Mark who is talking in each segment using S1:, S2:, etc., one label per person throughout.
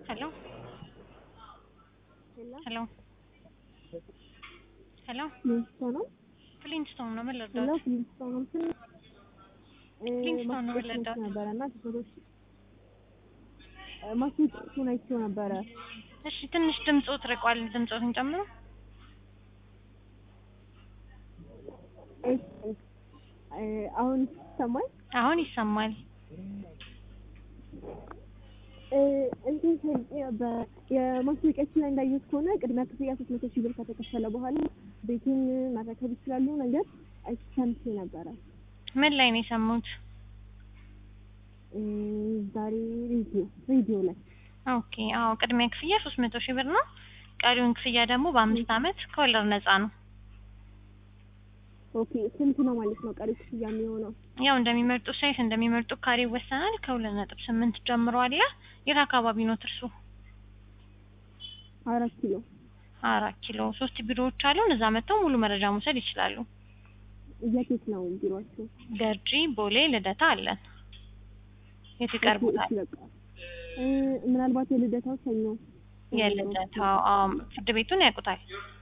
S1: Hello? Hello? Hello?
S2: ፍሊንስቶን
S1: ፍሊንስቶን ነው ምን
S2: ሄሎ
S1: ልርዳዎት?
S2: ፍሊንስቶን ስል
S1: ፍሊንስቶን ነው
S2: ማስታወቂያ
S1: የወለዳት።
S2: ነበረ እና ቲሸርቶች ማስታወቂያውን አይቼው ነበረ።
S1: እሺ ትንሽ ድምፆት ርቋል። ድምፆትን ጨምሮ።
S2: እሺ እ አሁን ይሰማል?
S1: አሁን ይሰማል።
S2: እ እንትን ሰምቼ ነበረ የማስታወቂያችን ላይ እንዳየሁት ከሆነ ቅድሚያ ክፍያ ሶስት መቶ ሺህ ብር ከተከፈለ በኋላ ቤቱን መረከብ ይችላሉ ነገር ሰምቼ ነበረ።
S1: ምን ላይ ነው የሰሙት?
S2: እ ዛሬ ሬዲዮ ሬዲዮ ላይ
S1: ኦኬ አዎ ቅድሚያ ክፍያ ሶስት መቶ ሺህ ብር ነው። ቀሪውን ክፍያ ደግሞ በአምስት አመት ከወለድ ነፃ ነው።
S2: ኦኬ ስንት ነው ማለት ነው ቀሪ ክፍያ የሚሆነው?
S1: ያው እንደሚመርጡ ሳይት እንደሚመርጡ ካሬ ይወሰናል። ከሁለት ነጥብ ስምንት ጀምሮ አለ። የት አካባቢ ነው እርሱ?
S2: አራት ኪሎ
S1: አራት ኪሎ ሶስት ቢሮዎች አሉን። እዛ መጥተው ሙሉ መረጃ መውሰድ ይችላሉ።
S2: የት የት ነው ቢሮአቸው?
S1: ገርጂ፣ ቦሌ፣ ልደታ አለን። የት ይቀርቡታል?
S2: እሺ፣ በቃ እ ምናልባት የልደታው ሰኞ
S1: የልደታው አዎ፣ ፍርድ ቤቱን ያውቁታል?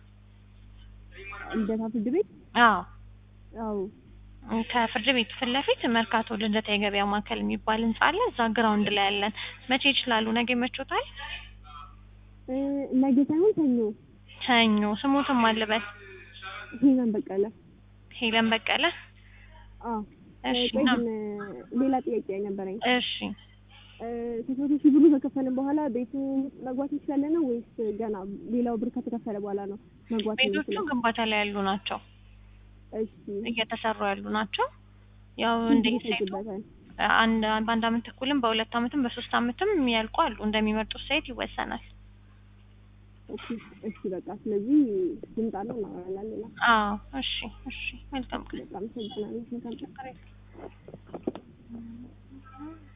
S2: ልደታ ፍርድ ቤት
S1: አዎ
S2: አዎ
S1: ከፍርድ ቤቱ ፊት ለፊት መርካቶ ልደታ የገበያ ማዕከል የሚባል ህንጻ አለ። እዛ ግራውንድ ላይ ያለን። መቼ ይችላሉ? ነገ ይመቾታል?
S2: እ ነገ ሳይሆን ሰኞ
S1: ሰኞ። ስሙትም አልበል
S2: ሄለን በቀለ
S1: ሄለን በቀለ።
S2: አዎ
S1: እሺ
S2: ቆይ
S1: ነው።
S2: ግን ሌላ ጥያቄ ነበረኝ
S1: እሺ
S2: እ ሶስት መቶ ሺህ ብሩ ከከፈልን በኋላ ቤቱ ውስጥ መግባት እንችላለን ነው ወይስ ገና ሌላው ብር ከተከፈለ በኋላ ነው መግባት
S1: ቤቶቹ
S2: የምንችለው?
S1: ግንባታ ላይ ያሉ ናቸው፣
S2: እሺ
S1: እየተሰሩ ያሉ ናቸው። ያው
S2: ስንት
S1: እንደ ሳይቱ
S2: ይፈጅበታል?
S1: አንድ በአንድ አመት ተኩልም በሁለት አመትም በሶስት አመትም የሚያልቁ አሉ። እንደሚመርጡት ሳይት ይወሰናል።
S2: ኦኬ እሺ በቃ ስለዚህ ልምጣና እናወራለን ሌላ
S1: አዎ እሺ እሺ መልካም ቀን።
S2: በጣም አመሰግናለሁ መልካም ቀን